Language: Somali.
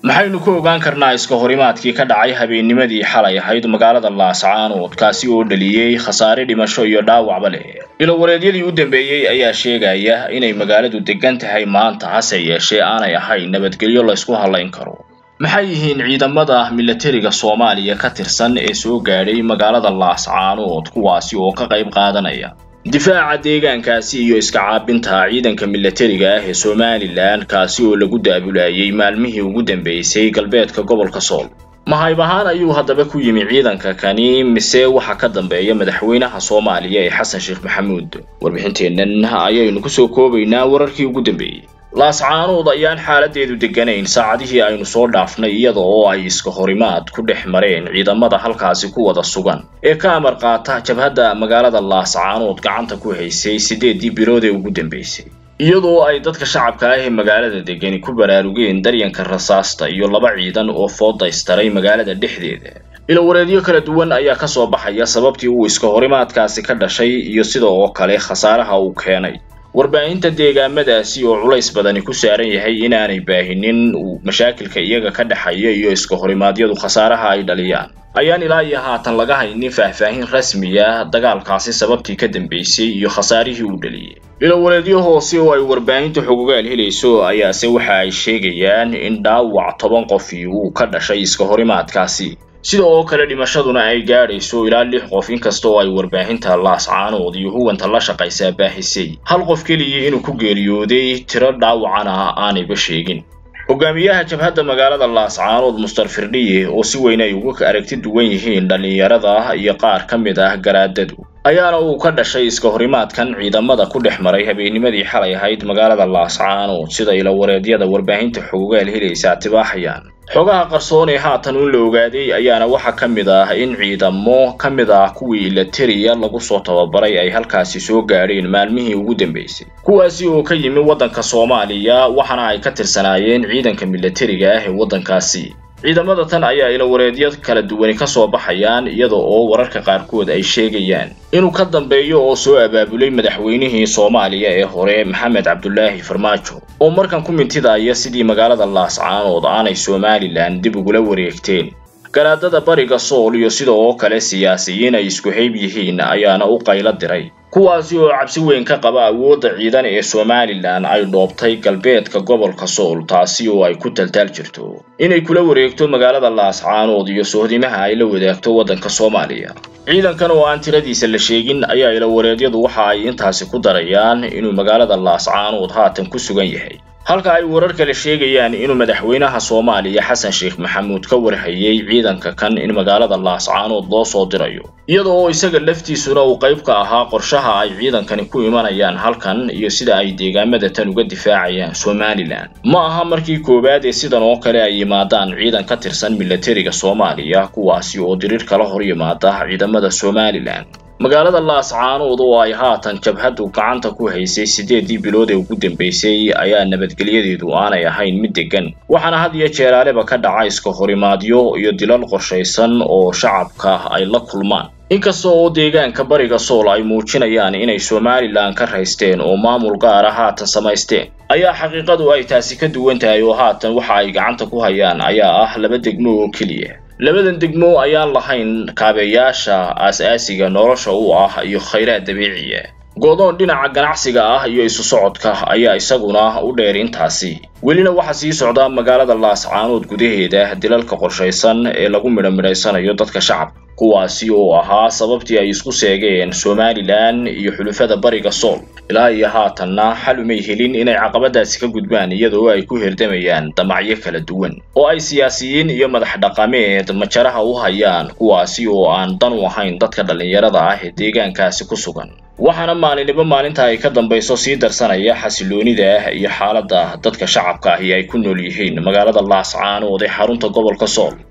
maxaynu ku ogaan karnaa iska horimaadkii ka dhacay habeennimadii xalay ahayd magaalada laascaanood kaasi oo dhaliyey khasaare dhimasho iyo dhaawacba leh ilowareedyadii u dambeeyey ayaa sheegaya inay magaaladu degan tahay maanta hase yeeshee aanay ahayn nabadgelyo laysku hallayn karo maxay yihiin ciidamada milatariga soomaaliya ka tirsan ee soo gaadhay magaalada laascaanood kuwaasi oo ka qayb qaadanaya difaaca deegaankaasi iyo iska caabinta ciidanka milatariga ah ee somalilan kaasi oo lagu daabulayay maalmihii ugu dambeysay galbeedka gobolka sool mahayb ahaan ayuu haddaba ku yimi ciidanka kani mise waxa ka dambeeya madaxweynaha soomaaliya ee xasan sheekh maxamuud warbixinteennan ayaynu kusoo koobaynaa wararkii ugu dambeeyey laascaanood ayaan xaaladeedu degganayn saacadihii aynu soo dhaafnay iyada oo ay iska horimaad ku dhex mareen ciidamada halkaasi ku wada sugan ee ka amar qaata jabhadda magaalada laascaanood gacanta ku haysay siddeeddii bilood ee ugu dambeysay iyadoo ay dadka shacabka ah ee magaalada degani ku baraarugeen daryanka rasaasta iyo laba ciidan oo foodaystaray magaalada dhexdeeda ilowareedyo kala duwan ayaa ka soo baxaya sababtii uu iska horimaadkaasi ka dhashay iyo sida oo kale khasaaraha uu keenay warbaahinta deegaamadaasi oo culays badani ku saaran yahay inaanay baahinin mashaakilka iyaga ka dhexaya iyo iska horimaadyadu khasaaraha ay dhaliyaan ayaan ilaa iyo haatan laga haynin faahfaahin rasmiya dagaalkaasi sababtii ka dambeysay iyo khasaarihii uu dhaliyey ilowareedyo hoose oo ay warbaahinta xogogaal helayso ayaase waxa ay sheegayaan in dhaawac toban qofii uu ka dhashay iska horimaadkaasi sida oo kale dhimashaduna ay gaadhayso ilaa lix qof inkasta oo ay warbaahinta laascaanood iyo huwanta la shaqaysaa baahisay hal qof keliya inuu ku geeriyooday tiro dhaawacana aanayba sheegin hogaamiyaha jabhadda magaalada laascaanood mustar firdhiye oo si weyn ay uga aragti duwan yihiin dhallinyarada iyo qaar ka mid ah garaadadu ayaana uu ka dhashay iska horimaadkan ciidamada ku dhex maray habeennimadii xalay ahayd magaalada laascaanood sida ilowareedyada warbaahinta xogogaal helaysaa tibaaxayaan xogaha qarsoon ee haatan un la ogaaday ayaana waxaa ka mid ah in ciidamo ka mid ah kuwii ilatariya lagu soo tababaray ay halkaasi soo gaadheen maalmihii ugu dambeysay kuwaasi oo ka yimi waddanka soomaaliya waxaana ay ka tirsanaayeen ciidanka milatariga ah ee waddankaasi ciidamada tan ayaa ilowareedyo kala duwani ka soo baxayaan iyada oo wararka qaarkood ay sheegayaan inuu ka dambeeyo oo soo abaabulay madaxweynihii soomaaliya ee hore maxamed cabdulaahi farmaajo oo markan ku mintidaya sidii magaalada laascaanood aanay somalilan dib ugula wareegteen garaadada bariga sool iyo sida oo kale siyaasiyiin ay isku hayb yihiin ayaana u qaylo diray kuwaasi oo cabsi weyn ka qaba awoodda ciidan ee somalilan ay dhoobtay galbeedka gobolka sool taasi oo ay ku taltaal jirto inay kula wareegto magaalada laascaanood iyo sohdimaha ay la wadaagto waddanka soomaaliya ciidankan oo aan tiradiisa la sheegin ayaa ilowareedyadu waxa ay intaasi ku darayaan inuu magaalada laascaanood haatan ku sugan yahay halka ay warar kale sheegayaan inuu madaxweynaha soomaaliya xasan sheekh maxamuud ka warhayay ciidanka kan in magaalada laascaanood loo soo dirayo iyada oo isaga laftiisuna uu qayb ka ahaa qorshaha ay ciidankani ku imanayaan halkan iyo sida ay deegaamada tan uga difaacayaan somalilan ma aha markii koowaad ee sidan oo kale ay yimaadaan ciidan ka tirsan milatariga soomaaliya kuwaasi oo diriir kala hor yimaada ciidamada somalilan magaalada laascaanood oo ay haatan jabhaddu gacanta ku haysay siddeeddii bilood ee ugu dambeysay ayaa nabadgelyadeedu aanay ahayn mid deggan waxaana had iyo jeeraaleba ka dhaca iska horimaadyo iyo dilal qorshaysan oo shacabka ay la kulmaan inkasta oo deegaanka bariga sool ay muujinayaan inay somalilan ka raysteen oo maamul gaara haatan samaysteen ayaa xaqiiqadu ay taasi ka duwan tahay oo haatan waxa ay gacanta ku hayaan ayaa ah laba degmo oo keliya labadan degmo ayaan lahayn kaabeyaasha aas-aasiga nolosha u ah iyo khayraad dabiiciya godoon dhinaca ganacsiga ah iyo isu socodka ayaa isaguna u dheer intaasi welina waxaa sii socda magaalada laascaanood gudaheeda dilalka qorshaysan ee lagu midhamidhaysanayo dadka shacabka kuwaasi oo ahaa sababtii ay isku seegeen somalilan iyo xulufada bariga sool ilaa iyo haatanna xal umay helin inay caqabadaasi ka gudbaan iyadoo ay ku herdamayaan damacyo kala duwan oo ay siyaasiyiin iyo madax dhaqameed majaraha u hayaan kuwaasi oo aan dan u ahayn dadka dhallinyarada ah ee deegaankaasi ku sugan waxaana maalinniba maalinta ay ka dambayso sii darsanaya xasiloonida iyo xaaladda dadka shacabka ahi ay ku nool yihiin magaalada laascaanood ee xarunta gobolka sool